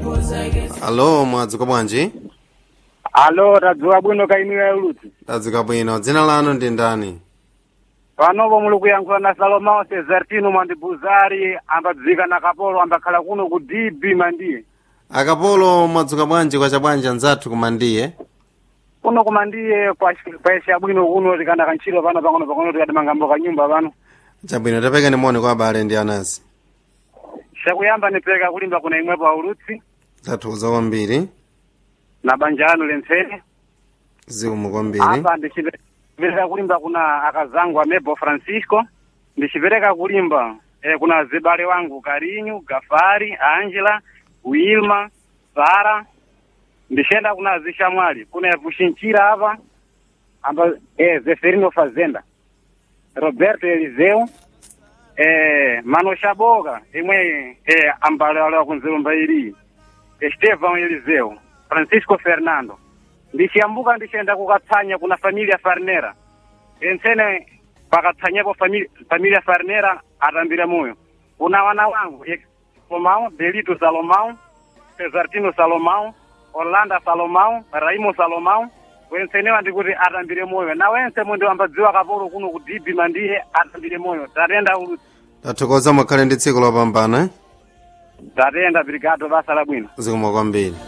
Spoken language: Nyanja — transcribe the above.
alo mwadzuka bwanji alo tadzuka bwino kaimiwa ulutsi tadzuka bwino dzina lanu ndi ndani panopo muli kuyankhula na salomao cesartino mwandibuzari ambadzika na kapolo ambakhala kuno ku db mandiye akapolo mwadzuka bwanji kwacha bwanji anzathu kumandiye kuno kumandiye kwaisha bwino kuno tikanda kantchito pano pang'ono pang'ono tikati mangambo kanyumba pano chabwino tapeka nimoni kwa abale ndi anasi chakuyamba nipeka kulimba kuna imwepo aulutsi tathokoza kwambiri na banja anu lentsene zikomo kwambiri apa ndichipereka kulimba kuna akazangu amebo francisco ndichipereka kulimba eh, kuna zibale wangu karinyu gafari angela wilma sara ndichenda kuna zishamwali kuna vuchinchira apa amba eh, zeferino fazenda roberto eliseu eh, mano shaboka imwe eh, ambalewalewa kunzilumba ili estevan eliseu francisco fernando ndichiyambuka ndichenda kukatsanya kuna familia farnera entsene pakatsanyapo famili- familia farnera atambira moyo kuna wana wangu eh, salomão belito salomão cesartino salomão orlando salomão raimo salomão wensenewa ndikuti atambire moyo na wense mundi wambadziwa kapolo kuno ku db mandiye atambire moyo tatenda ulutsi tathokoza mukhale ndi tsiku lopambana tatenda brigado basa labwino zikomo kwambiri